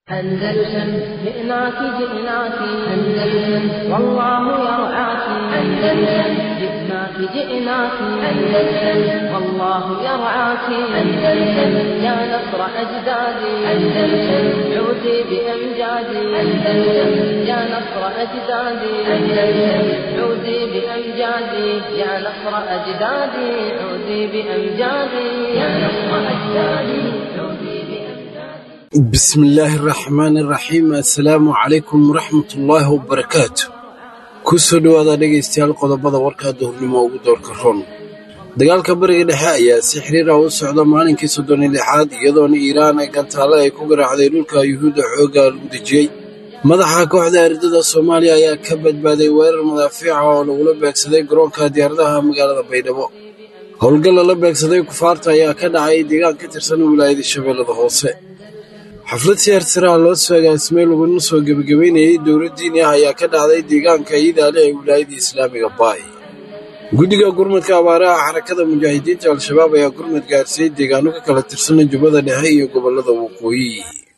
أندلسن جئناك جئناك أندلسن والله يرعاك أندلسن جئناك جئناك أندلسن والله يرعاك أندلسن يا نصر أجدادي أندلسن عودي بأمجادي أندلسن يا نصر أجدادي أندلسن عودي بأمجادي يا نصر أجدادي عودي بأمجادي يا نصر أجدادي عودي بأمجادي bismillaahi raxmaani raxiim assalaamu calaykum waraxmatullaahi wabarakaatu ku soo dhowaada dhegaystayaal qodobada warkaa duhurnimo ugu doorka ron dagaalka bariga dhexe ayaa si xiriir ah u socda maalinkii soddon iyo lixaad iyadoona iiraan ay gantaale ay ku garaacday dhulka yuhuudda xoogga lagu dejiyey madaxa kooxda ardada soomaaliya ayaa ka badbaaday weerar madaafiica oo lagula beegsaday garoonka diyaaradaha magaalada baydhabo howlgal lala beegsaday kufaarta ayaa ka dhacay deegaan ka tirsan wilaayada shabeellada hoose xaflad siyaartiraha loo soo agaasimay laguna soo gebagabeynayay dowlad diini ah ayaa ka dhacday deegaanka iidaale ee wilaayada islaamiga baay guddiga gurmadka abaaraha xarakada mujaahidiinta al-shabaab ayaa gurmad gaarsiiyey deegaano ka kala tirsan jubbada dhexe iyo gobollada waqooyi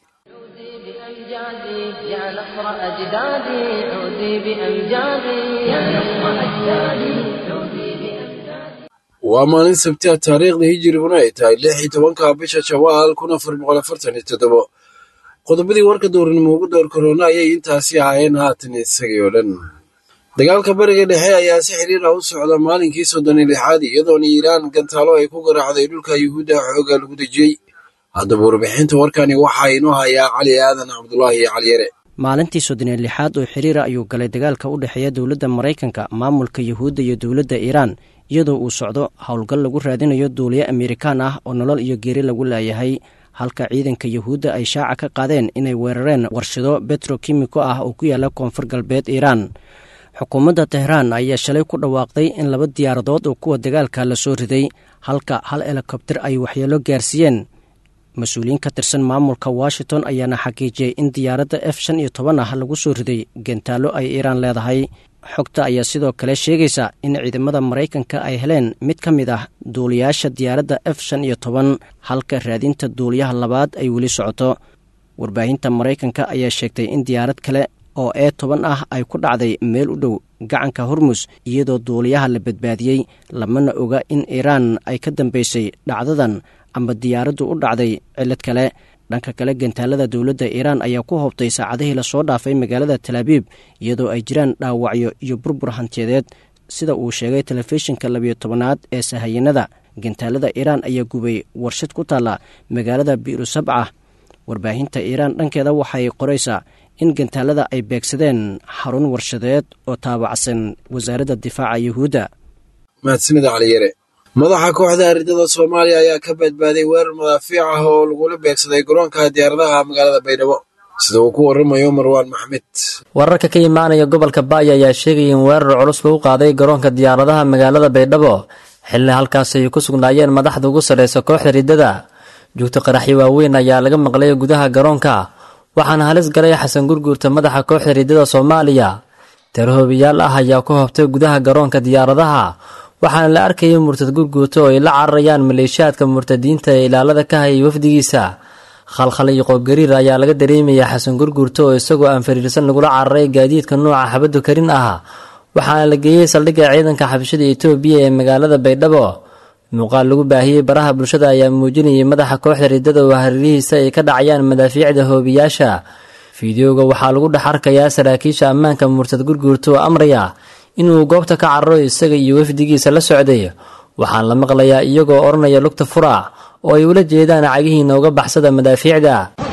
عودي بأمجادي يا نصر أجدادي عودي بأمجادي يا نصر أجدادي عودي بأمجادي waa maalin sabti ah taariikhda hijiriguna ay tahay lix iyo tobanka bisha shawaal kun afar boqol afartan iyo toddobo qodobadii warka dowrnimo ugu door korona ayay intaasi ahaayeen haatan isagii oo dhan dagaalka bariga dhexe ayaa si xiriir ah u socda maalinkii soddon iyo lixaad iyadoona iiraan gantaalo ay ku garaacday dhulka yuhuudda xoogga lagu dejiyey haddaba warbixinta warkani waxaa inoo hayaa cali aadan cabdulaahi iyo caliyare maalintii soddon iyo lixaad oo xiriira ayuu galay dagaalka u dhexeeya dowladda maraykanka maamulka yuhuudda iyo dowladda iiraan iyadoo uu socdo howlgal lagu raadinayo duuliye amerikaan ah oo nolol iyo geeri lagu laayahay halka ciidanka yuhuudda ay shaaca ka qaadeen inay weerareen warshado betrokimiko ah oo ku yaala koonfur galbeed iiraan xukuumadda tehraan ayaa shalay ku dhawaaqday in laba diyaaradood oo kuwa dagaalka la soo riday halka hal helikobter ay waxyeelo gaarsiiyeen mas-uuliyiin ka tirsan maamulka washington ayaana xaqiijiyey in diyaaradda f shan iyo toban ah lagu soo riday gentaallo ay iiraan leedahay xogta ayaa sidoo kale sheegaysa in ciidamada maraykanka ay heleen mid ka mid ah duuliyaasha diyaaradda f shan iyo toban halka raadinta duuliyaha labaad ay weli socoto warbaahinta maraykanka ayaa sheegtay in diyaarad kale oo ee toban ah ay ku dhacday meel u dhow gacanka hormus iyadoo duuliyaha la badbaadiyey lamana oga in iiraan ay ka dambaysay dhacdadan ama diyaaraddu u dhacday cillad kale dhanka kale gantaalada dowladda iiraan ayaa ku hobtay saacadihii lasoo dhaafay magaalada talaabiib iyadoo ay jiraan dhaawacyo iyo burbur hantiyadeed sida uu sheegay telefishinka labiyo tobanaad ee sahayanada gantaalada iiraan ayaa gubay warshad ku taalla magaalada biiru sabca warbaahinta iiraan dhankeeda waxay qoraysaa in gantaalada ay beegsadeen xarun warshadeed oo taabacsan wasaaradda difaaca yuhuudda mahadsanida caliyare madaxa kooxda ardada soomaaliya ayaa ka badbaaday weerar madaafiic ah oo lagula beegsaday garoonka diyaaradaha magaalada baydhabo sida uu ku waramayo marwaan maxmed wararka ka imaanaya gobolka baaya ayaa sheegaya in weerar culus lagu qaaday garoonka diyaaradaha magaalada baydhabo xilli halkaasi ay ku sugnaayeen madaxda ugu sarreysa kooxda riddada joogto qaraxyo waaweyn ayaa laga maqlay gudaha garoonka waxaana halis galay xasan gurguurta madaxa kooxda riddada soomaaliya tarhoobiyaal ah ayaa ku hobtay gudaha garoonka diyaaradaha waxaana la arkayay murtad gurguurta oo ay la cararayaan maleeshiyaadka murtadiinta ee ilaalada ka hayay wafdigiisa khalkhal iyo qoobgariir ayaa laga dareemaya xasan gurguurta oo isagoo aan fariirsan lagula cararay gaadiidka nuuca xabaddu karin ah waxaana la geeyey saldhigga ciidanka xabashada etoobiya ee magaalada baydhabo muuqaal lagu baahiyey baraha bulshada ayaa muujinayay madaxa kooxda riddada oo hareerihiisa ay ka dhacayaan madaafiicda hoobiyaasha fideoga waxaa lagu dhex arkayaa saraakiisha ammaanka murtad gurguurta oo amraya inuu goobta ka cararo isaga iyo wafdigiisa la socday waxaan la maqlayaa iyagoo odhanaya lugta fura oo ay ula jeedaan cagihiina uga baxsada madaafiicda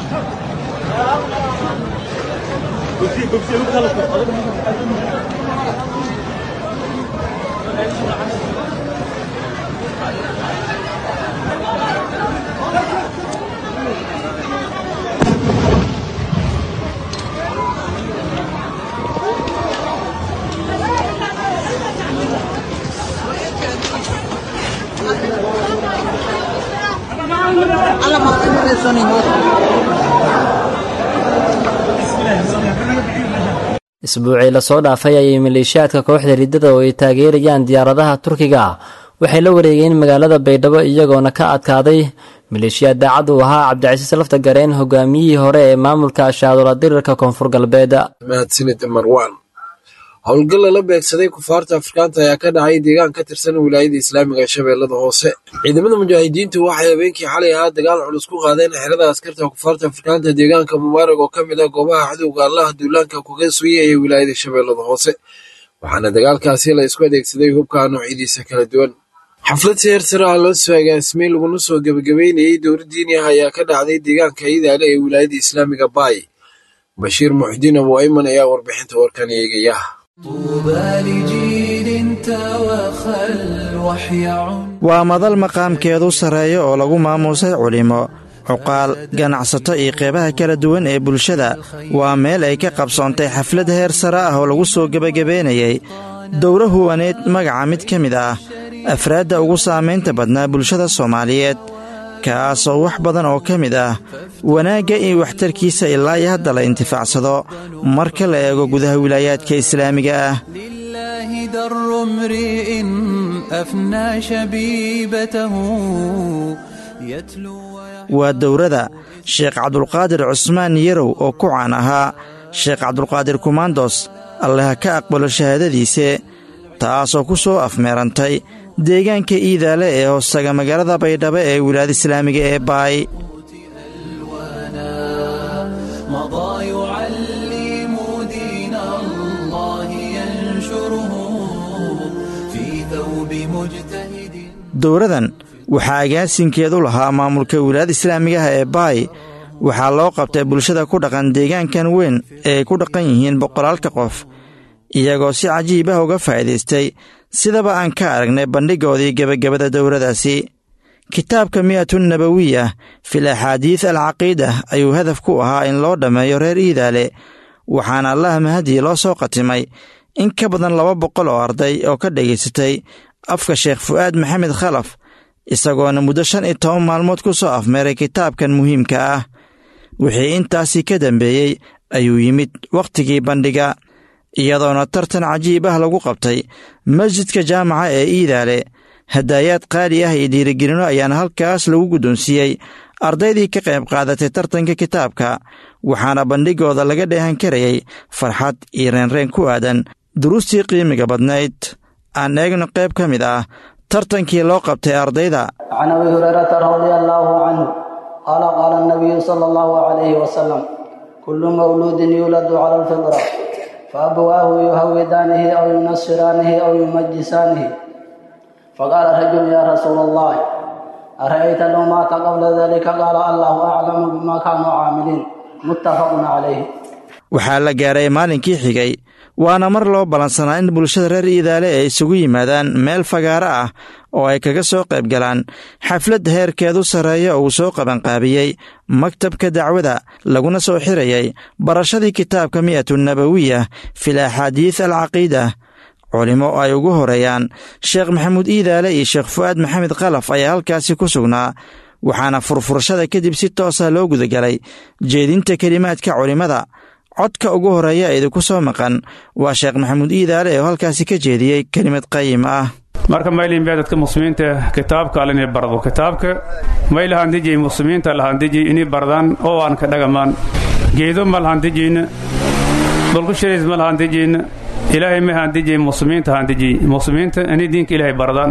isbuucii lasoo dhaafay ayay maleeshiyaadka kooxda riddada oo ay taageerayaan diyaaradaha turkiga waxay la wareegeen magaalada baydhabo iyagoona ka adkaaday maleeshiyaad daacad uu ahaa cabdicasiis lafta gareen hogaamiyihii hore ee maamulka ashaadola dirirka koonfur galbeed mahadsanid marwan howlgal lala beegsaday kufaarta afrikaanta ayaa ka dhacay deegaan ka tirsan wilaayada islaamiga ee shabeellada hoose ciidamada mujaahidiintu waxay habeenkii xalay ahaa dagaal culus ku qaadeen xerada askarta kufaarta afrikaanta deegaanka mubaarag oo ka mid ah goobaha cadowga allaha duulaanka kuga sugaya ee wilaayada shabeellada hoose waxaana dagaalkaasi la isku adeegsaday hubka noocyadiisa kala duwan xaflad seer sare ah loo soo agaasimay laguna soo gebagabeynayey dowra diini ah ayaa ka dhacday deegaanka iidaale ee wilaayada islaamiga baay bashiir muxdiin abu ayman ayaa warbixinta warkan eegaya waa madal maqaamkeedu sarreeyo oo lagu maamuusay culimo cuqaal ganacsato iyo qeybaha kala duwan ee bulshada waa meel ay ka qabsoontay xaflad heer sare ah oo lagu soo gebagabeynayey dowra huwaneed magaca mid ka mid ah afraadda ugu saamaynta badnaa bulshada soomaaliyeed kaasoo wax badan oo ka mid ah wanaagga iyo waxtarkiisa ilaa iyo hadda la intifaacsado marka la eego gudaha wilaayaadka islaamiga ah در امرئ أفنى شبيبته يتلو waa dowrada sheekh cabdulqaadir cusmaan yarow oo ku caan ahaa sheekh cabdulqaadir kumaandos alleha ka aqbalo shahaadadiise taasoo ku soo afmeerantay deegaanka iidaale ee hoostaga magaalada baydhabo ee wilaayada islaamiga ee baay مضى يعلم دين الله ينشره في ثوب مجتهد dowradan waxaa agaasinkeedu lahaa maamulka wilaayada islaamigaha ee baay waxaa loo qabtay bulshada ku dhaqan deegaankan weyn ee ay ku dhaqan yihiin boqolaalka qof iyagoo si cajiib ah uga faa'iidaystay sidaba aan ka aragnay bandhigoodii gebagabada dowradaasi kitaabka mi'atun nabawiya fil axaadiid alcaqiida ayuu hadaf ku ahaa in loo dhammeeyo reer iidaale waxaana allaha mahadii loo soo qatimay in ka badan laba boqol oo arday oo ka dhegaysatay afka sheekh fu'aad maxamed khalaf isagoona muddo shan iyo toban maalmood ku soo afmeeray kitaabkan muhiimka ah wixii intaasii ka dambeeyey ayuu yimid wakhtigii bandhiga iyadoona tartan cajiib ah lagu qabtay masjidka jaamaca ee iidaale hadaayaad qaali ah iyo dhiirigelino ayaana halkaas lagu guddoonsiiyey ardaydii ka qayb qaadatay tartanka kitaabka waxaana bandhigooda laga dheehan karayay farxad iyo reenreen ku aadan duruustii qiimiga badnayd aan eegno qayb ka mid ah tartankii loo qabtay ardayda can abi hurayrata radia allaahu canhu qaala qaala nabiyu sala allahu calayhi wasalam kullu mawluudin yuuladu cala alfitra faabawaahu yuhawidaanihi aw yunasiraanihi aw yumajisaanihi faqaala rajulu yaa rasuula allahi ara'ayta low maata qabla dalika qaala allahu aclamu bima kaanuu caamiliin muttafaqun calayhi waxaa la gaaray maalinkii xigay waana mar loo ballansanaa in bulshada reer iidaale ay isugu yimaadaan meel fagaaro ah oo ay kaga soo qayb galaan xaflad heerkeedu sarreeya uu soo qabanqaabiyey maktabka dacwada laguna soo xirayay barashadii kitaabka mi'atu nabawiya fil axaadiid alcaqiida culimo ay ugu horeeyaan sheekh maxamuud iidaale iyo sheekh fu'aad maxamed khalaf ayaa halkaasi ku sugnaa waxaana furfurashada kadib si toosa loo gudagalay jeedinta kelimaadka culimmada codka ugu horeeya idinku soo maqan waa sheekh maxamuud iidaale oo halkaasi ka jeediyey kelimad qayim ah marka maylinbee dadka muslimiinta kitaabka al inay bardo kitaabka may lahandijay muslimiinta lahandijay inay bardaan oo aan ka dhagamaan geedo ma lahandijayna dhulku shirays ma lahandijayna ilaahay ma handijay muslimiinta handijay muslimiinta inay diinka ilaahay bardaan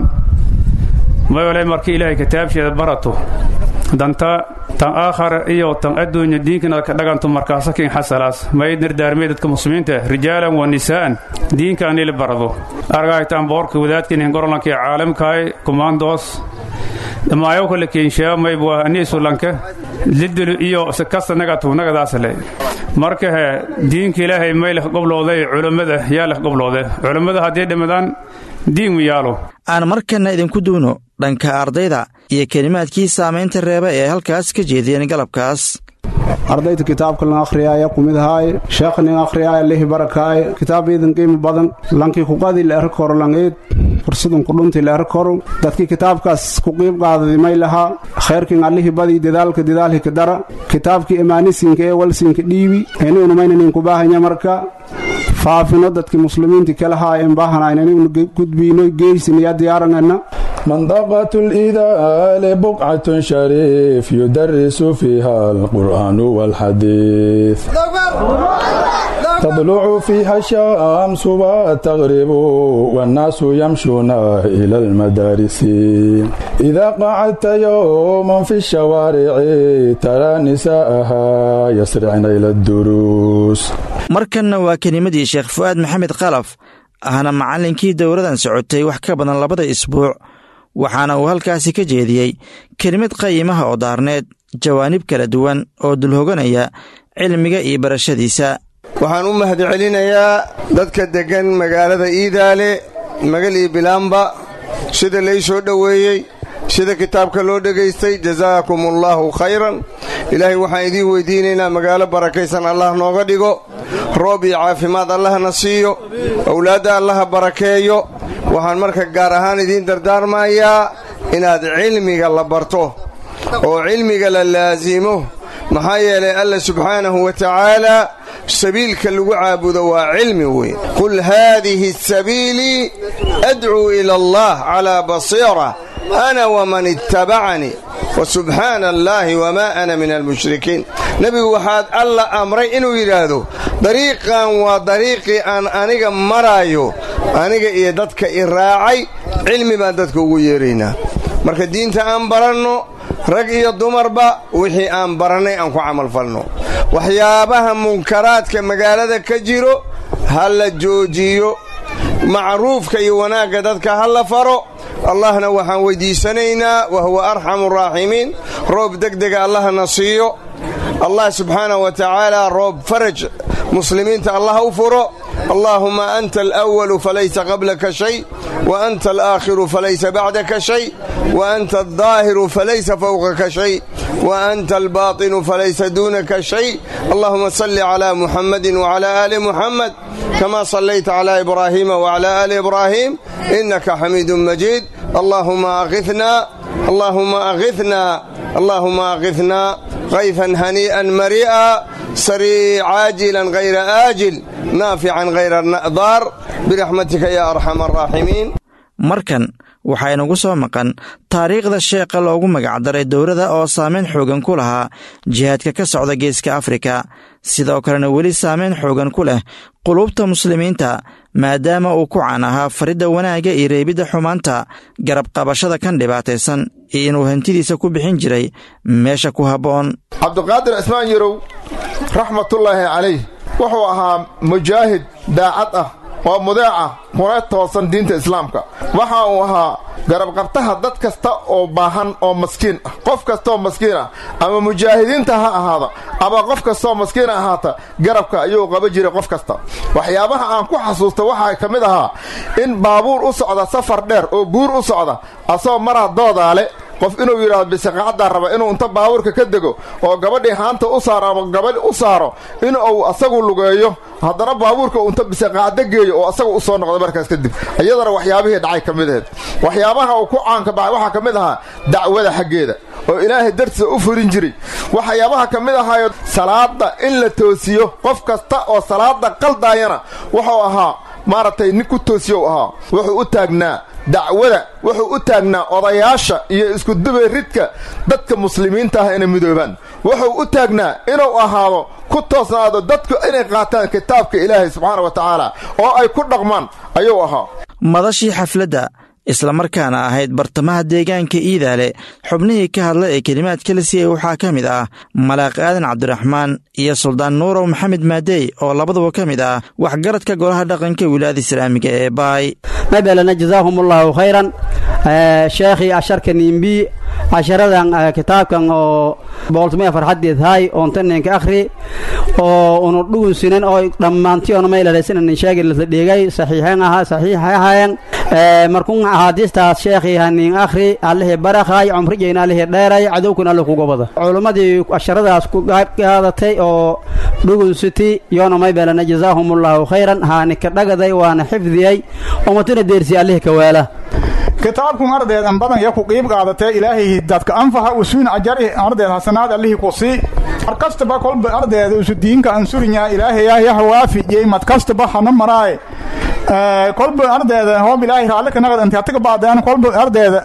may wale marka ilaahay kitaabsheeda barato danta tan aakhara iyo tan adduunya diinkanaad ka dhaganto markaasakin xasalaas may dardaarmay dadka muslimiinta rijaalan wa nisaa'an diinka anila barado argaytaan boorka wadaadkinin gorolanka ee caalamkaay kumaandoos dhamaayo kale keenshaamay waa aniisulanka lidulu iyo sikasta nagatu nagadaasle marka he diinka ilaahay may leh goblooday culammada yaa leh gobloode culammada haddii dhimadaan diin mu yaalo aan markanna idinku duuno dhanka ardayda iyo kelimaadkii saamaynta reeba ee halkaas ka jeediyeen galabkaas ardayda kitaabka lan akhriyaaye kumid ahaaye sheekh nin akhriyaaye lihi barakaaye kitaab iidan qiimo badan lankii kuqadi leer koro langeed fursadun kudhunti leer koro dadkii kitaabkaas ku qiib qaadadi may lahaa khayrkin allihii badii dadaalka dadaalhika dara kitaabkii imaanisinka ee walsinka dhiibi enuunumaynanin kubaahanya marka faafino dadkii muslimiinti kalahaa en baahanayn inaynu gudbiino geysiniya diyaaranana منطقة الإذال بقعة شريف يدرس فيها القرآن والحديث تطلع فيها الشمس وتغرب والناس يمشون إلى المدارس إذا قعدت يوما في الشوارع ترى نساءها يسرعن إلى الدروس markanna waa kelimadii sheekh fu'aad maxamed khalaf ahna macallinkii dowladan socotay wax ka badan labada isbuuc waxaana uu halkaasi ka jeediyey kelimad qayimaha oo daarneed jawaanib kala duwan oo dulhoganaya cilmiga iyo barashadiisa waxaan u mahadcelinayaa dadka deggan magaalada iidaale magal iyo bilaamba sida lay soo dhoweeyey sida kitaabka loo dhegaystay jasaakum allaahu khayran ilaahay waxaan idiin weydiinaynaa magaalo barakaysan allah nooga dhigo roob iyo caafimaad allahna siiyo owlaadda allaha barakeeyo waxaan marka gaar ahaan idiin dardaarmayaa inaad cilmiga la barto oo cilmiga la laasimo maxaa yeelay alla subxaanahu wa tacaala sabiilka lagu caabudo waa cilmi weyn qul haadihi sabiilii adcuu ila allah calaa basiira ana waman ittabacanii wa subxaana allaahi wamaa ana min almushrikiin nebigu waxaad alla amray inuu yidhaahdo dariiqan waa dariiqii aan aniga maraayo aniga iyo dadka i raacay cilmi baan dadka ugu yeeraynaa marka diinta aan baranno rag iyo dumarba wixii aan barannay aan ku camalfalno waxyaabaha munkaraadka magaalada ka jiro ha la joojiyo macruufka iyo wanaagga dadka ha la faro allahna waxaan weyddiisanaynaa wa huwa arxamu araaximiin roob degdega allahna siiyo allah subxaanah wa tacaala roob faraj muslimiinta allah u furo allaahuma anta alأwalu falaysa qablaka shay wa anta alaakhiru falaysa bacdaka shay wa anta aldaahiru falaysa fowqaka shay wa anta albaatinu falaysa duunaka shay allahuma salli cla muxamadi wcla aali muxamed kama sallayta cla ibraahiima wcla aali ibraahim inaka xamiidu majiid allahuma akhina allahuma akhina allahuma akhina kayfan hanii'an marii'a sarii caajilan hayra aajil naafican hayra daar biraxmatika ya arxam araaximiin markan waxaa inagu soo maqan taariikhda sheekha loogu magacdaray dowladda oo saameyn xoogan ku lahaa jihaadka ka socda geeska afrika sidoo kalena weli saameyn xoogan ku leh qulubta muslimiinta maadaama uu ku caan ahaa faridda wanaagga iyo reebidda xumaanta garab qabashada kan dhibaataysan iyo inuu hantidiisa ku bixin jiray meesha ku habboon cabdiqaadir cismaan yarow raxmatullaahi calayh wuxuu ahaa mujaahid daacad ah oo mudeeca kuna toosan diinta islaamka waxa uu ahaa garabqabtaha dad kasta oo baahan oo maskiin ah qof kastaoo maskiin ah ama mujaahidiinta ha ahaada ama qof kastaoo maskiin ahaata garabka ayuu qaba jiray qof kasta waxyaabaha aan ku xasuusta waxaa ka mid ahaa in baabuur u socda safar dheer oo buur u socda asagoo maraa doodaale qof inuu yidhaahdo bisiqacaddaa raba inuu inta baabuurka ka dego oo gabadhii haanta u saaro ama gabadh u saaro in uu asagu lugeeyo haddana baabuurka uu inta bisiqacdo geeyo oo asaga u soo noqdo markaas kadib iyadana waxyaabihii dhacay ka mid aheed waxyaabaha uu ku caanka baxay waxaa ka mid ahaa dacwada xaggeeda oo ilaahay dartiisa u furin jiray waxyaabaha ka mid ahaayo salaada in la toosiyo qof kasta oo salaada qaldaayana wuxuu ahaa maaragtay nin ku toosiyo u ahaa wuxuu u taagnaa dacwada wuxuu u taagnaa odayaasha iyo iskudubay ridka dadka muslimiinta ah inay midoobaan wuxuu u taagnaa inuu ahaado ku toosnaado dadku inay qaataan kitaabka ilaahay subxaana wa tacaala oo ay ku dhaqmaan ayuu ahaa madashii xafladda islamarkaana ahayd bartamaha deegaanka iidaale xubnihii ka hadla ee kelimaadka la siiyey waxaa ka mid ah malaaq aadan cabdiraxmaan iyo suldaan nuurow maxamed maadey oo labaduba ka mid ah waxgaradka golaha dhaqanka wilaayada islaamiga ee baay mabelana jazaahum allahu khayran sheekhii asharka nimbi casharadan kitaabkan oo booltumaya farxadeed hay oontaneenka akhri oo unu dhugunsinan oo dhammaantiyoona maylaleysanan sheegi lasa dhigay saxiixeen ahaa saxiixay ahaayeen markun axaadiistaas sheekhii hanin akhri allihii barakhay cumrigeyna allihii dheeray cadowkuna alle kuga bada culummadii casharadaas ku qaadatay oo dhugunsiti yoona maybelana jazaahumullahu khayran haanika dhagaday waana xifdiyey ummatuna deersi allihii kawaala kitaabkun ardeed an badan ya ku qiib qaadatee ilaahay dadka anfaha usuun ajari ardeed hasanaad allihii ku sii mar kastaba kolba ardeed usu diinka ansurinyaa ilaahaya yah waafijiyey mad kastaba hana maraaye kolba ardeeda hoob ilaahay raalli ka naqad inti hatiga baadeen kolba ardeeda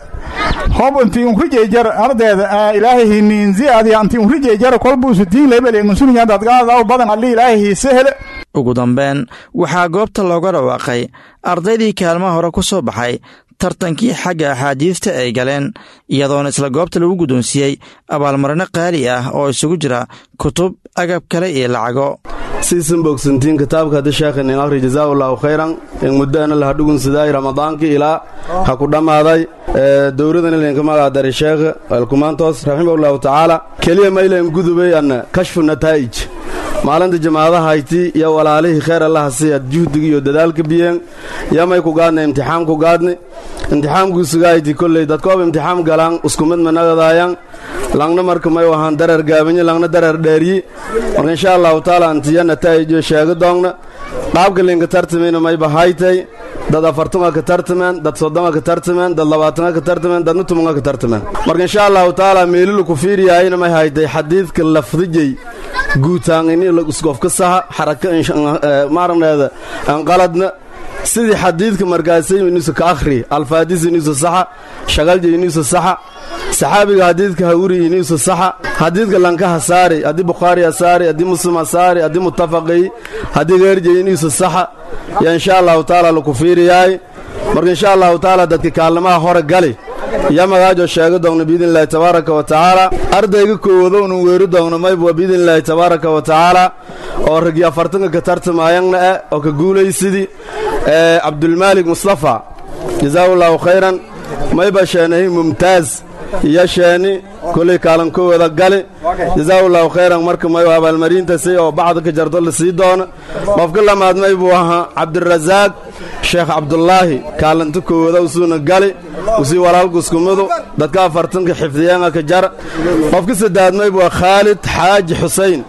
hob intii unrijeejar ardeeda ilaahay hiniin ziyaadiya intii unrijeejar kolbuusu diin lebele unsunya dadgaadaw badan alli ilaahay hiise hele ugu dambeyn waxaa goobta looga dhawaaqay ardaydii kaalmaha hore ku soo baxay tartankii xagga axaadiista ay galeen iyadoona isla goobta lagu guddoonsiiyey abaalmarino qaali ah oo isugu jira kutub agab kale iyo lacago siisan bogsantiin kitaabka hadda sheekhan in akhri jazaa'ullaahu khayran in muddaana laha dhugunsidaay ramadaankii ilaa ha ku dhammaaday dowladan ilinka magaadari sheekh alkumaantoos raximahullahu tacaala keliya maylan gudubay anna kashfu nataa'ij maalinta jamaadaha hayti iyo walaalihii kheyr allaha siyaad juhdiga iyo dadaalka biyeen yamay ku gaadna imtixaam ku gaadni imtixaamkuusugahayti kolley dadkoob imtixaam galaan isku mid managadaayaan langna marka may wahaan darar gaabanyi langna darar dheeryi marka insha allahu taala antiya nataa'ijo sheega doongna qaabka linka tartamayna mayba haytay dad afartunga ka tartameen dad soddonga ka tartameen dad labaatanga ka tartameen dadna tumunga ka tartameen marka insha allahu taala meelilu ku fiiriyaayna may haytay xadiidka lafdijay guutaan ini isgofka saha xaraka maaragneeda anqaladna sidii xadiidka markaasay inuusa ka akhri alfaadis inuusa saxa shagalja inuusa saxa saxaabiga xadiidka hawri inuusa saxa xadiidka lankaha saari haddii bukhaari ha saari haddii muslim ha saari haddii mutafaqay haddii geerjay inuusa saxa yaa insha allahu taala laku fiiriyaay marka insha allahu taala dadka kaalmaha hore gali iyo magaajo sheega doogna biidnillahi tabaaraka wa tacaala ardayga koowadoonu weeri doogna mayb waa biidnillaahi tabaaraka wa tacaala oo ragii afartanka ka tartamaayangna ah oo ka guulaysidii cabdulmaalik mustafa jazaahullahu khayran mayba sheenahi mumtaaz iyo sheeni kolay kaalankowada gali jazaahullahu khayran marka mayu abaalmarintasay oo bacda ka jarto la sii doono qofka lamaad may buu ahaa cabdirasaaq sheekh cabdulaahi kaalinta koowada usuuna gali usii walaalku iskumidu dadka afartanka xifdiyaanga ka jar qofka saddeaad may buu khaalid xaaji xusayn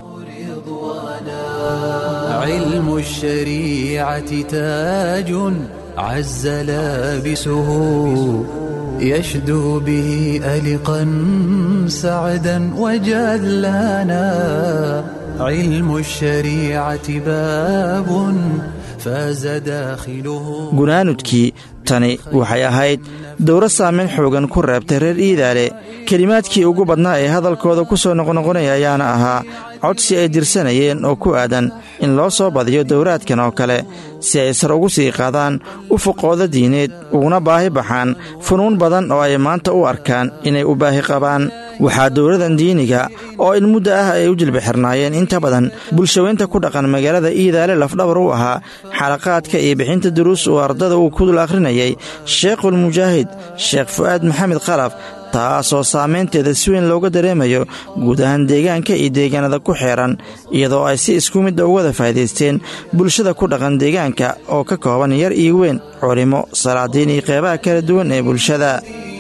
علم الشريعة تاج عز لابسه يشدو به ألقا سعدا وجلانا علم الشريعة باب فاز داخله gunaanudkii tani waxay ahayd dowro saameyn xoogan ku reebtay reer iidaale kelimaadkii ugu badnaa ee hadalkooda ku soo noqnoqonaya ayaana ahaa codsi ay dirsanayeen oo ku aadan in loo soo badiyo dowraadkan oo kale si ay sar ugu sii qaadaan ufuqooda diineed uguna baahi baxaan funuun badan oo ay maanta u arkaan inay u baahi qabaan waxaa dowladan diiniga oo in muddo ah ay u jilbixirnaayeen inta badan bulshaweynta ku dhaqan magaalada iidaale lafdhabar u ahaa xalaqaadka iyo bixinta duruus uu ardada uu ku dul akhrinayay sheekhulmujaahid sheekh fu'aad maxamed khalaf taasoo saamaynteeda si weyn looga dareemayo guud ahaan deegaanka iyo deegaanada ku xeeran iyadoo ay si isku midda uga wada faa'idaysteen bulshada ku dhaqan deegaanka oo ka kooban yar iyo weyn culimo salaadiin iyo qeybaha kala duwan ee bulshada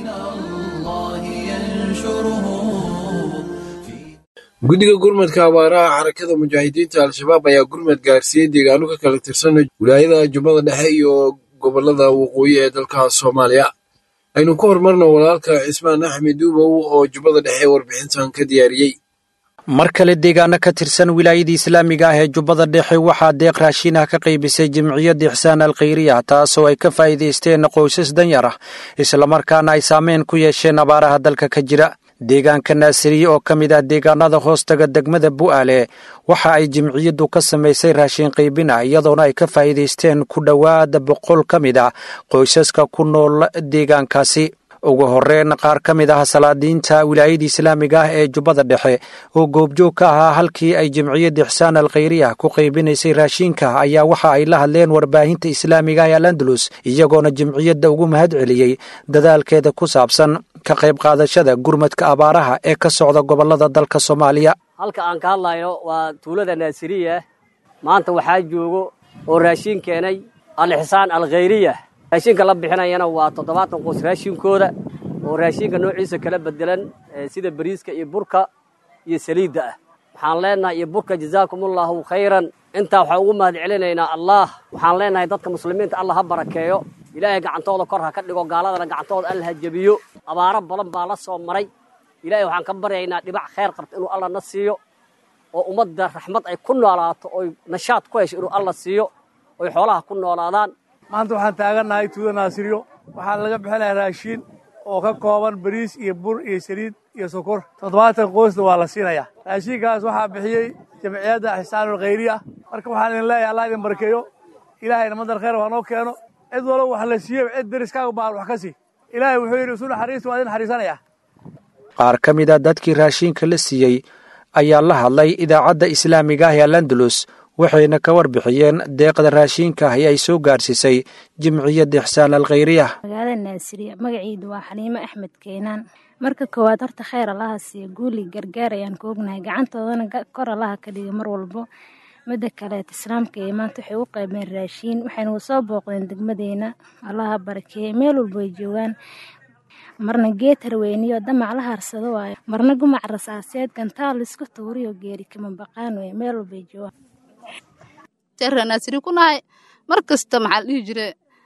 guddiga gurmadka abaaraha xarakada mujaahidiinta al-shabaab ayaa gurmad gaarsiiyey deegaano ka kala tirsan wilaayada jubbada dhexe iyo gobolada waqooyi ee dalka soomaaliya aynu ku horumarno walaalka cismaan axmed duubow oo jubbada dhexe warbixintan ka diyaariyey mar kale deegaano ka tirsan wilaayadii islaamiga ah ee jubbada dhexe waxaa deeq raashin ah ka qaybisay jimciyadda ixsaan alkhayriya taasoo ay ka faa'iidaysteen qoysas danyar ah islamarkaana ay saameyn ku yeesheen abaaraha dalka ka jira deegaanka naasiriye oo ka mid ah deegaanada hoostaga degmada bu'aale waxa ay jimciyaddu ka samaysay raashin qaybina iyadoona ay ka faa'iidaysteen ku dhowaada boqol ka mid ah qoysaska ku nool deegaankaasi ugu horreyn qaar ka mid ah salaadiinta wilaayada islaamiga ah ee jubbada dhexe oo goobjoog ka ahaa halkii ay jimciyadda ixsaan alkhayriya ku qaybinaysay raashinka ayaa waxa ay la hadleen warbaahinta islaamiga ee alandalus iyagoona jimciyadda ugu mahad celiyey dadaalkeeda ku saabsan ka qayb qaadashada gurmadka abaaraha ee ka socda gobolada dalka soomaaliya halka aan ka hadlayno waa tuulada naasiriya maanta waxaa joogo oo raashin keenay al-ixsaan alkhayriya raashinka la bixinayana waa toddobaatan qoys raashinkooda oo raashinka noociisa kala bedelan sida bariiska iyo burka iyo saliidda ah waxaan leenahay iyo burka jazaakumullahu khayran intaa waxaan ugu mahad celinaynaa allah waxaan leenahay dadka muslimiinta allah ha barakeeyo ilaahay gacantooda kor ha ka dhigo gaaladana gacantooda alla ha jebiyo abaaro badan baa la soo maray ilaahay waxaan ka baryaynaa dhibac khayr qabta inuu alla na siiyo oo ummadda raxmad ay ku noolaato oy nashaad ku hesho inuu alla siiyo oy xoolaha ku noolaadaan maanta waxaan taagannahay tuuda naasiriyo waxaa laga bixinayaa raashiin oo ka kooban bariis iyo bur iyo saliid iyo sokor toddobaatan qoysna waa la siinayaa raashinkaas waxaa bixiyey jamciyadda ixsaanul khayriya marka waxaan idin leeyahay allah idin barkeeyo ilaahayna madar khayr waa noo keeno cid walba wax la siiyo cid deriskaaga baahan wax ka sii ilaahay wuxuu yidhi isu naxariista waa idin naxariisanaya qaar ka mid a dadkii raashinka la siiyey ayaa la hadlay idaacadda islaamiga ah ee alandalus waxayna ka warbixiyeen deeqda raashinka ah ee ay soo gaarsiisay jimciyadda ixsaan alkhayriya magaalada naasiriya magaciidu waa xaliimo axmed keenaan marka koowaad horta khayr allaha siiya guuli gargaar ayaan ku ognahay gacantoodana kor allaha ka dhiga mar walbo midda kaleet islaamka ee maanta waxay u qaybeen raashiin waxayna soo booqdeen degmadeena allaha barakeeye meel walbo ay joogaan marna geed harweyniyo damac la harsado waayo marna gumac rasaaseed gantaal isku tuuriyo geeri kama baqaan wey meel walbay joogaan naasiri ku nahay mar kasta maxaa la dhihi jire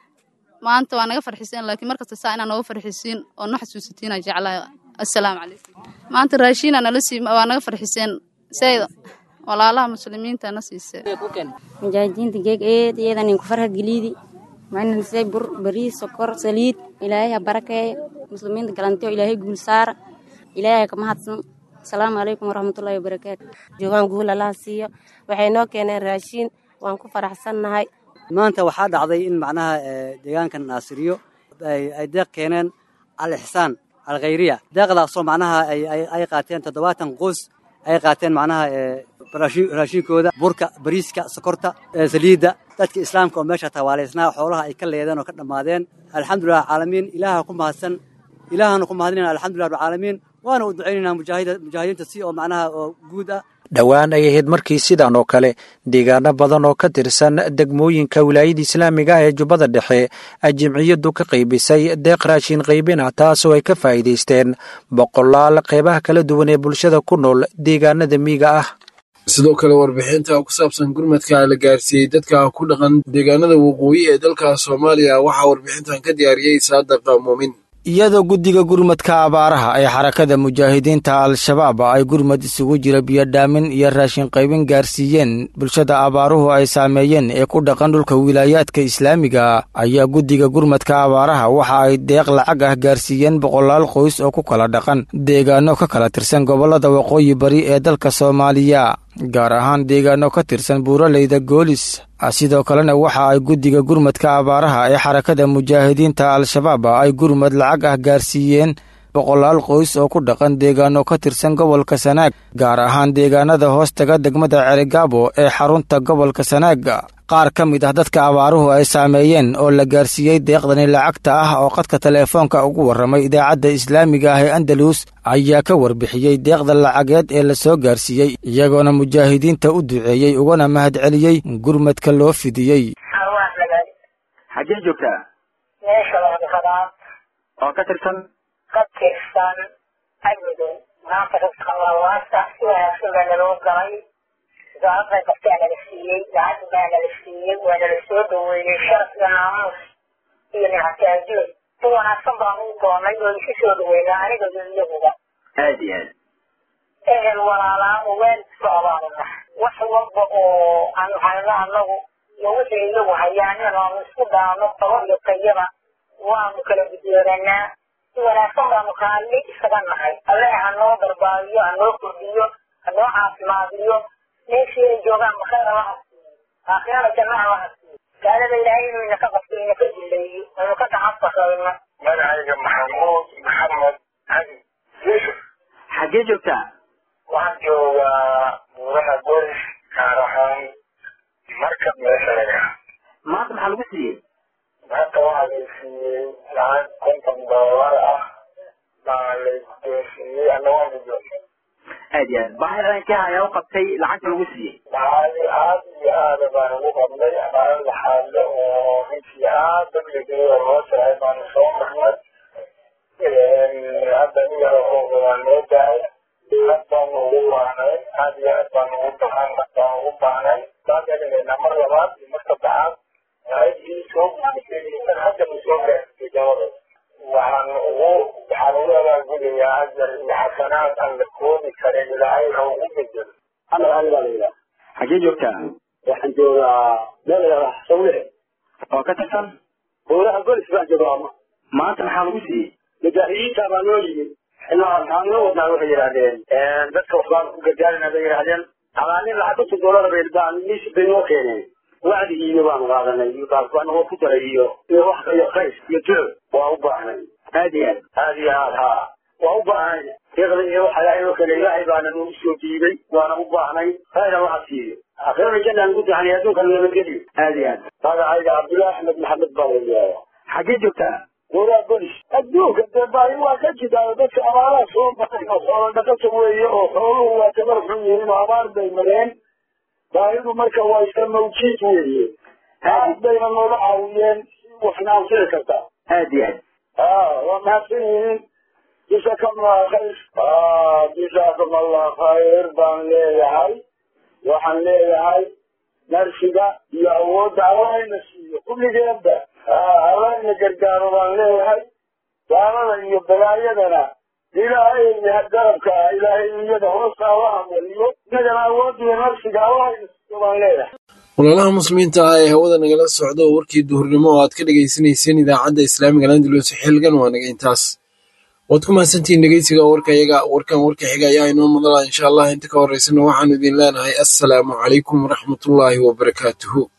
maanta waa naga farxiseen laakiin mar kasta saa inaa nooga farxisiin oo no xasuusatiina jeclahay assalaamu calaykum maanta raashiina nala sii waa naga farxiseen sayda walaalaha muslimiinta na siisee mujaahidiinta geeg eed iyadan inku farha geliidi waxayna lisay bur bariis sokor saliid ilaahay ha barakeeya muslimiinta galantiyo ilaahay guul saara ilaahay ka mahadsan asalaamu calaykum waraxmatullaahi wabarakaatu joogaan guul allaha siiyo waxay noo keeneen raashiin waan ku faraxsannahay maanta waxaa dhacday in macnaha deegaankan naasiriyo ay deeq keeneen al ixsaan alkhayriya deeqdaasoo macnaha ay qaateen toddobaatan qoys ay qaateen macnaha raashinkooda burka bariiska sokorta saliidda dadka islaamka oo meesha tawaalaysnaa xoolaha ay ka leedeen oo ka dhammaadeen alxamdulilah caalamiin ilaaha ku mahadsan ilaahana ku mahadinayna alxamdulilah rabcaalamiin waana u ducaynaynaa mujaahidiinta si oo macnaha oo guud ah dhowaan ay ahayd markii sidan oo kale deegaano badan oo ka tirsan degmooyinka wilaayada islaamiga ah ee jubbada dhexe ay jimciyaddu ka qaybisay deeq raashin qaybina taasoo ay ka faa'iidaysteen boqolaal qeybaha kala duwan ee bulshada ku nool deegaanada miyiga ah sidoo kale warbixinta ku saabsan gurmadka la gaarsiiyey dadka ku dhaqan deegaanada waqooyi ee dalka soomaaliya waxaa warbixintan ka diyaariyey saadaqa muumin iyadoo guddiga gurmadka abaaraha ee xarakada mujaahidiinta al-shabaab ay gurmad isugu jira biyodhaamin iyo raashin qaybin gaarsiiyeen bulshada abaaruhu ay saameeyeen ee ku dhaqan dhulka wilaayaadka islaamiga ayaa guddiga gurmadka abaaraha waxa ay deeq lacag ah gaarsiiyeen boqolaal qoys oo ku kala dhaqan deegaano ka kala tirsan gobollada waqooyi bari ee dalka soomaaliya gaar ahaan deegaano ka tirsan buuraleyda goolis sidoo kalena waxa ay guddiga gurmadka abaaraha ee xarakada mujaahidiinta al-shabaab ay gurmad lacag ah gaarsiiyeen boqolaal qoys oo ku dhaqan deegaano ka tirsan gobolka sanaag gaar ahaan deegaanada hoostaga degmada celigaabo ee xarunta gobolka sanaag qaar ka mid ah dadka abaaruhu ay saameeyeen oo la gaarsiiyey deeqdani lacagta ah oo qadka teleefoonka ugu warramay idaacadda islaamiga ah ee andalus ayaa ka warbixiyey deeqda lacageed ee la soo gaarsiiyey iyagoona mujaahidiinta u duceeyey ugana mahadceliyey gurmadka loo fidiyey xaggee joogtaa meesha wadafadaad oo ka tirsan ka tirsan agmidow maanta risqan lawaasta si wanaagsan baa naloo galay wasaaradda gartaa nala siiyey lacag baa nala siiyey waa nala soo dhaweeyey sharaf iyo naamuus iyo nictaajood si wanaagsan baan u doonay oo isu soo dhaweynaa aniga iyo iyaguba aad iyo aad ehel walaalaa uweel socdaanuna wax walba oo aan hayno annagu iyo wixii iyagu hayaan inaanu isku daano qabo iyo tayaba waanu kala gudooranaa si wanaagsan baanu kaalli isaga nahay alle ha noo barbaabiyo ha noo kordhiyo ha noo caafimaadiyo meeshii ay joogaan bakheer allaha siiyo aakhirada janna allaha siiyo gaalada ilaahay inuu inaka qabto inaka dileeyo aynu ka taxasbasayno magacayga maxamuud maxamed cali yuusuf xaggee joogtaa waxaan joogaa buuraha bolis gaar ahaan markab meesha laga maanta maxaa lagu siiyey maanta waxaa la siiyey lacag konton doolar ah baa la guddoonsiiyey ana waan guddoonsiiyey aad iyo aad baahi ranka ayaa u qabtay lacagta lagu siiyey baahi aad iyo aada baan ugu qabnay abaal laxaadle oo runtii aad dabligeeyo loo jiray baanu soo marnay hadda iyada oo waa noo daaya aad baanu ugu baahnay aad iyo aad baanu ugu baahan baan ugu baahnay baan elinayna mar labaad iyo mar saddexaad lacagtii soo gudbisay hadda ma soo gaartay dabada waxaan ugu waxaan ugu abaalgudayaa ajar iyo xasanaad aan la koobi karin ilaahay ha ugu bedelo amar ali baa la yidhaha xaggee joogtaa waxaan joogaa meel layidhahda sawle oo ka tirsan buuraha golis baan joogaa maanta maxaa lagu siiyey mujaahidiinta baa noo yimid waxaan noo wadnaa waxay yidhaahdeen dadka waxbaan ku gargaarina bay yidhaahdeen abaanin lacag konton doolar bay baan mis bay noo keeneen wacdigiina baanu qaadanay iyo baan noo ku daray iyo iyo wax iyo khayr iyo duco waa u baahnay aad iyo aad aad iyo aad haa waa u baahnay deeqda iyo waxa ilaahay oo kale ilaahay baana noogu soo diiday waana u baahnay khayra waxa siiyo aakhirana jannaan ku tahanay adduunkan nabadgelyo aad iyo aad magacayga cabdullaahi axmed maxamed baa la yidhahdaa xaggee joogtaa goraa bolis adduunka dee baahi waa ka jidaa dadka abaaraha soo baxay oo xoolo dhaqata weeye oo xooluhu waa tabar xun yihiin oo abaar bay mareen baahidu marka waa iska mawjiid weeye aad bayna nooga caawiyeen waxna anfici kartaa aad iyo aad waa mahadsan yihiin جزاكم الله خير آه جزاكم الله خير بان ليهاي وحن ليهاي نرشدا يعود علينا السيو كل جنبه آه علينا قرقار بان ليهاي وانا يبلايدنا إلهي يهدرك إلهي يده وصاوهم واليوم نجل عود نرشدا علينا السيو بان ليهاي walaalaha muslimiinta ah ee hawada nagala socda oo warkii duhurnimo oo aad ka dhagaysanayseen idaacadda islaamiga landalus xilgan waa naga intaas waad ku mahadsantihiin dhegeysiga warkayaga warkan warka xiga ayaa inoo mudala insha allah inta ka horeysana waxaanu idin leenahay assalaamu calaykum waraxmatullaahi wabarakaatuhu